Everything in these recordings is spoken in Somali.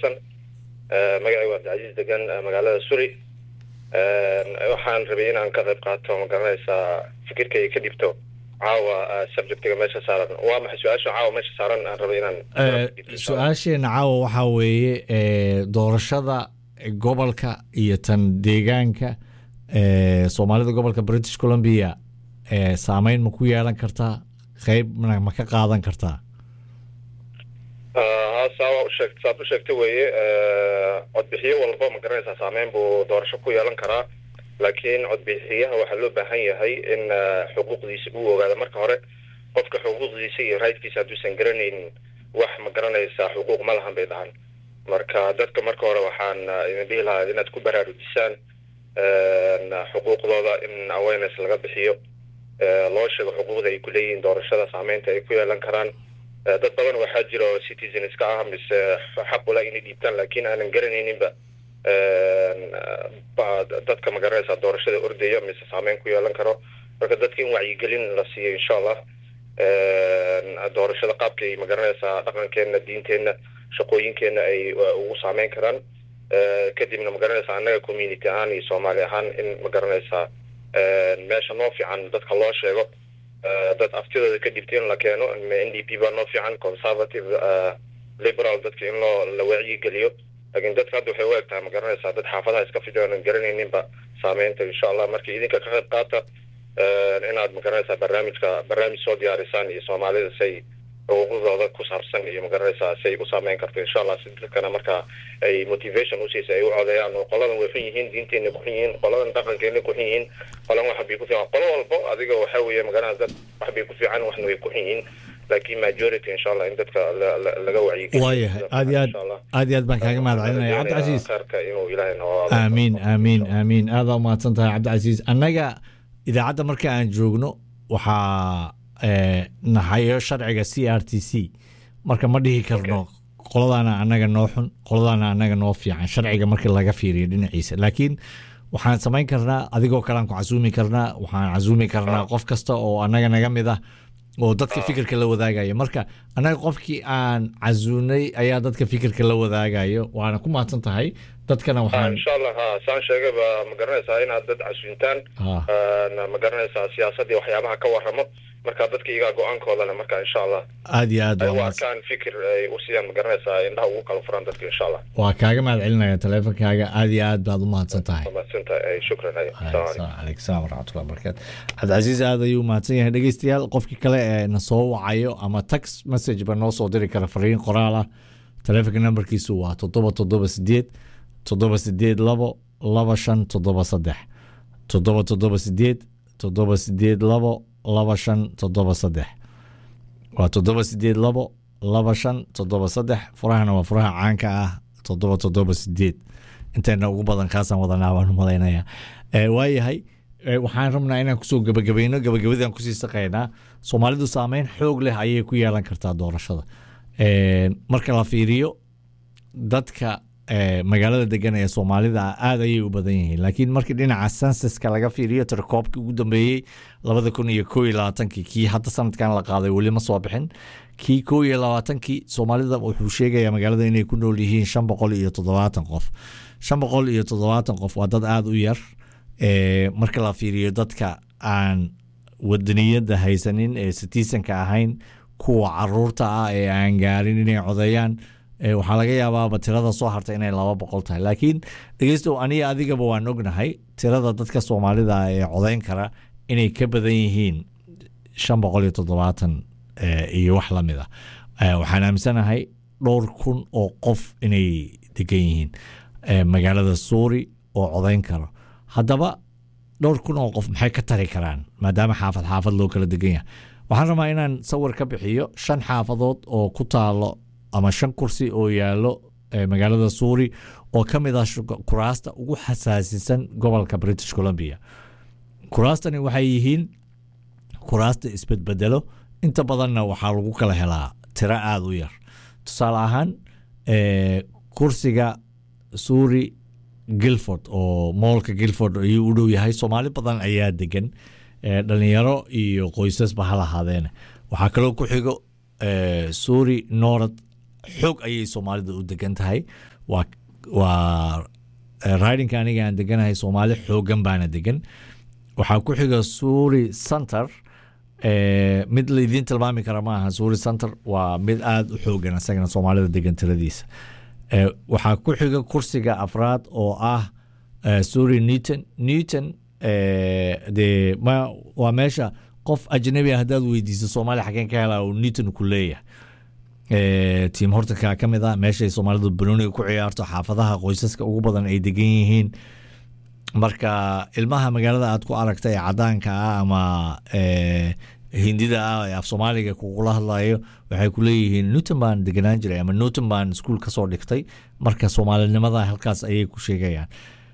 xasan magacay waa abdicasiis degan magaalada suri waxaan rabay inaan ka qayb qaato ma garanaysaa fikirkay ka dhibto caawa subjectiga meesha saaran waa maxay su-aasha caawa meesha saaran aan rabay inaan su-aasheena caawa waxaa weeye doorashada gobolka iyo tan deegaanka soomaalida gobolka british columbia saameyn ma ku yeelan kartaa qeyb ma ka qaadan kartaa saa usheeg saad u sheegta weeye codbixiyo walba ma garanaysaa saameyn buu doorasho ku yeelan karaa laakiin codbixiyaha waxaa loo baahan yahay in xuquuqdiisa uu ogaado marka hore qofka xuquuqdiisa iyo raydkiisa hadduusan garanaynin wax ma garanaysaa xuquuq ma lahan bay dhahan marka dadka marka hore waxaan idin dhihi lahaa inaad ku baraarujisaan xuquuqdooda in awareness laga bixiyo loo sheego xuquuqda ay ku leeyihiin doorashada saameynta ay ku yeelan karaan dad badan waxaa jira oo citizenska ah mise xaqula inay dhiibtaan laakiin aanan garanayninba dadka ma garanaysaa doorashada ordaya mise saameyn ku yeelan karo marka dadka in wacyigelin la siiyo insha allah doorashada qaabkay ma garanaysaa dhaqankeenna diinteenna shaqooyinkeenna ay ugu saameyn karaan kadibna ma garanaysaa annaga community ahaan iyo soomaali ahaan in ma garanaysaa meesha noo fiican dadka loo sheego dad aftidooda ka dhibta in la keeno n d p baa noo fiican conservative liberal dadka in loo la wacyigeliyo laakiin dadka hadda waxay u eg tahay ma garanaysaa dad xaafadaha iska fidyo aanan garanayninba saameynta insha allah marka idinka ka qayb qaata inaad ma garanaysaa barnaamijka barnaamij soo diyaarisaan iyo soomaalida say xuquuqdooda ku saabsan iyo ma garanaysaa say u saameyn karto insha allah si dadkana marka ay motivation usiisa ay u codeeyaan oo qoladan way xun yihiin diinteenna ku xun yihiin qoladan dhaqankeena ku xun yihiin qolan wax bay ku fiican qolo walbo adiga waxa weeye magaranaysa dad wax bay ku fiican waxna way ku xun yihiin laakiin majority insha allah in dadka laga wacyigeliyo waayahay aad iyo aad aad iyo aad baan kaaga mahad celinaya cabdicasiis khayrka inuu ilaahay noo aamiin aamiin aamiin aadaa umahadsan tahay cabdicasiis annaga idaacadda marka aan joogno waxaa nahayo sharciga c r t c marka ma dhihi karno qoladaana annaga noo xun qoladaana annaga noo fiican sharciga markii laga fiiriyo dhinaciisa laakiin waxaan samayn karnaa adigoo kalean ku casuumi karnaa waxaan casuumi karnaa qof kasta oo annaga naga mid ah oo dadka fikirka la wadaagayo marka annaga qofkii aan casuunay ayaa dadka fikirka la wadaagayo waana ku mahadsan tahay dadkana waxaan insha allah ha saan sheegayba ma garanaysaa inaad dad casuuntaan ma garanaysaa siyaasadii waxyaabaha ka waramo marka dadka iyagaa go-aankooda le marka insha allah aad iyo aad ay u arkaan fikir ay u siiyaan ma garanaysaa indhaha ugu kala furaan dadka insha allah waa kaaga mahad celinaya taleefonkaaga aad iyo aad baad u mahadsan tahay mahadsantahay shukran aleykum salaam waraxmatullahi barakatu cabdicasiis aad ayuu mahadsan yahay dhegeystayaal qofkii kale ee na soo wacayo ama text message ba noo soo diri kara fariin qoraal ah taleefonka nambarkiisu waa toddoba toddoba sideed toddoba sideed labo laba shan toddoba saddex toddoba toddoba sideed toddoba sideed labo laba shan toddoba saddex waa toddoba sideed labo laba shan toddoba saddex furahana waa furaha caanka ah toddoba toddoba sideed intayna ugu badan kaasaan wadanaa baan u malaynaya waayahay waxaan rabnaa inaan kusoo gebagabayno gebagabadaan kusii saqaynaa soomaalidu saameyn xoog leh ayay ku yeelan kartaa doorashada marka la fiiriyo dadka magaalada degan ee soomaalida aada ayay u badan yihiin laakiin markii dhinaca sensuska laga fiiriyo tirkoobkii ugu dambeeyey labada kun iyo koo iyo labaatankii kii hadda sanadkan la qaaday weli ma soo bixin kii koo iyo labaatankii soomaalida wuxuu sheegayaa magaalada inay ku nool yihiin shan boqol iyo toddobaatan qof shan boqol iyo toddobaatan qof waa dad aada u yar marka la fiiriyo dadka aan wadaniyada haysanin ee sitiisanka ahayn kuwa caruurta ah ee aan gaarin inay codeeyaan waxaa laga yaabaaba tirada soo harta inay laba boqol tahay laakiin dhegeystow aniga adigaba waan ognahay tirada dadka soomaalida ee codeyn kara inay ka badan yihiin shan boqol iyo toddobaatan iyo wax lamid a waxaan aaminsanahay dhowr kun oo qof inay degan yihiin magaalada suuri oo codeyn karo haddaba dhowr kun oo qof maxay ka tari karaan maadaama xaafad xaafad loo kala degan yahay waxaan rabaa inaan sawir ka bixiyo shan xaafadood oo ku taalo ama shan kursi oo yaallo magaalada suuri oo ka mid ah kuraasta ugu xasaasisan gobolka british columbia kuraastani waxay yihiin kuraasta isbedbedelo inta badanna waxaa lagu kala helaa tiro aada u yar tusaale ahaan kursiga suuri gilford oo moolka gilford ayuu u dhow yahay soomaali badan ayaa degan dhalinyaro iyo qoysasba ha lahaadeene waxaa kaloo ku xigo suuri norad xoog ayay soomaalida u degan tahay waa waa ridinka aniga aan deganahay soomaali xoogan baana degan waxaa ku xiga suuri center mid laydin tilmaami kara ma aha suuri center waa mid aada u xoogan isagana soomaalida degan tiradiisa waxaa ku xiga kursiga afraad oo ah suuri newton newton de ma waa meesha qof ajnabi ah haddaad weydiiso soomaaliya xageen ka hela uu newton ku leeyahay tiim hortanka ka mid ah meeshay soomaalidu banooniga ku ciyaarto xaafadaha qoysaska ugu badan ay degan yihiin marka ilmaha magaalada aad ku aragta ee cadaanka ah ama hindida ah ee af soomaaliga kugula hadlayo waxay ku leeyihiin newton baan deganaan jiray ama newton baan iskuol kasoo dhigtay marka soomaalinimada halkaas ayay ku sheegayaan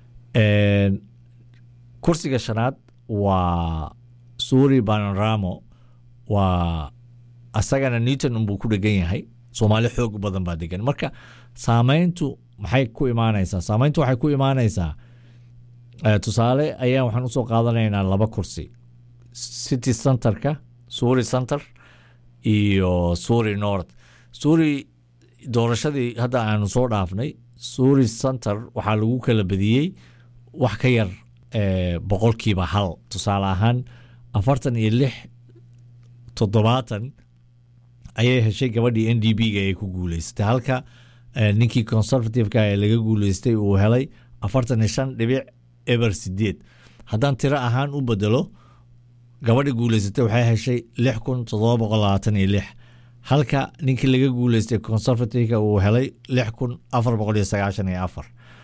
kursiga shanaad waa suuri banoramo waa asagana newton unbuu ku dhegan yahay soomaali xoog badan baa degan marka saameyntu maxay ku imaanaysaa saameyntu waxay ku imaanaysaa tusaale ayaa waxaan usoo qaadanaynaa laba kursi city centerka suuri center iyo suuri north suuri doorashadii hadda aanu soo dhaafnay suuri center waxaa lagu kala badiyey wax ka yar boqolkiiba hal tusaale ahaan afartan iyo lix toddobaatan ayay heshay gabadhii n d b ga ay ku guuleysatay halka ninkii conservativeka ee laga guuleystay uu helay afartan iyo shan dhibic eber sideed haddaan tiro ahaan u bedelo gabadhi guuleysatay waxay heshay lix kun toddoba boqol labaatan iyo lix halka ninkii laga guuleystay conservativeka uu helay lix kun afar boqol iyo sagaashan iyo afar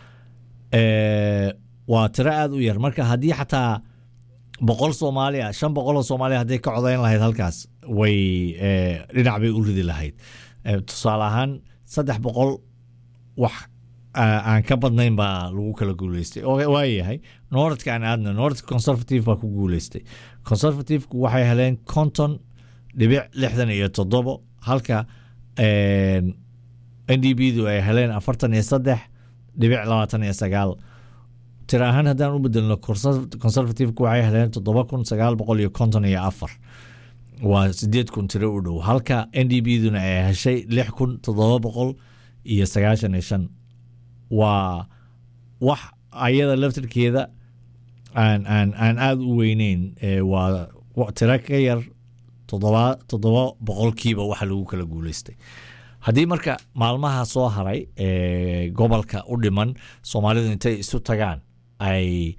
waa tiro aada u yar marka haddii xataa boqol soomaaliya shan boqoloo soomaaliya hadday ka codayn lahayd halkaas way dhinac bay u ridi lahayd tusaale ahaan saddex boqol wax aan ka badnayn baa lagu kala guuleystay waayahay noordka aan aadna noordka conservative baa ku guuleystay conservativku waxay heleen konton dhibic lixdan iyo toddobo halka n d b du ay heleen afartan iyo saddex dhibic labaatan iyo sagaal tira ahaan haddaan u bedelno conservativeka waxay heleen toddoba kun sagaal boqol iyo konton iyo afar waa sideed kun tiro u dhow halka n d b duna ay heshay lix kun toddoba boqol iyo sagaashan iyo shan waa wax ayada laftarkeeda aan aan aan aada u weyneyn waa tiro ka yar toddoba toddoba boqolkiiba waxa lagu kala guuleystay haddii marka maalmaha soo haray ee gobolka u dhiman soomaalidu intay isu tagaan ay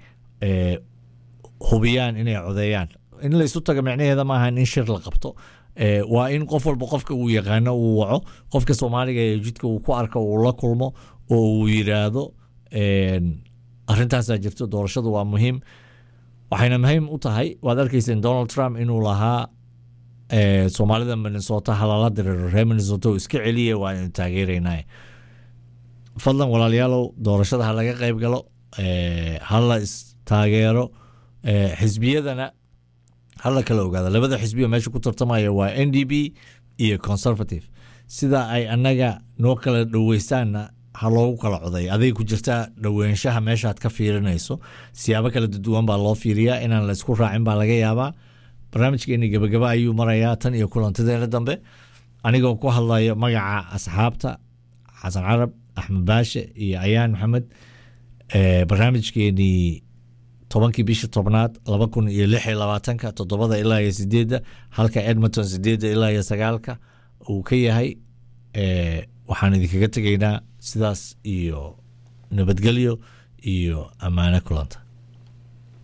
hubiyaan inay codeeyaan in la isu tago micnaheeda maaha in shir la qabto waa in qof walba qofka uu yaqaano uu waco qofka soomaaliga ee jidka uu ku arko uu la kulmo oo uu yiraahdo arintaasaa jirto doorashadu waa muhiim waxayna muhiim u tahay waad arkayseen donald trump inuu lahaa soomaalida minnesota halala diriro reer minnesota oo iska celiya waa inu taageeraynaa fadlan walaalayaalow doorashada ha laga qayb galo hala istaageero xisbiyadana hala kala ogaada labada xisbiyo meesha ku tartamaya waa n d b iyo conservative sida ay annaga noo kala dhoweystaanna ha loogu kala coday aday ku jirtaa dhoweynshaha meeshaad ka fiirinayso siyaabo kala duwan baa loo fiiriyaa inaan la isku raacin baa laga yaabaa barnaamijkeeni gebagaba ayuu marayaa tan iyo kulantadeena dambe anigoo ku hadlayo magaca asxaabta xasan carab axmed baashe iyo ayaan maxamed barnaamijkeenii tobankii bishii tobnaad laba kun iyo lix iyo labaatanka toddobada ilaa iyo sideedda halka edmonton sideedda ilaa iyo sagaalka uu ka yahay waxaan idinkaga tegaynaa sidaas iyo nabadgelyo iyo ammaano kulanta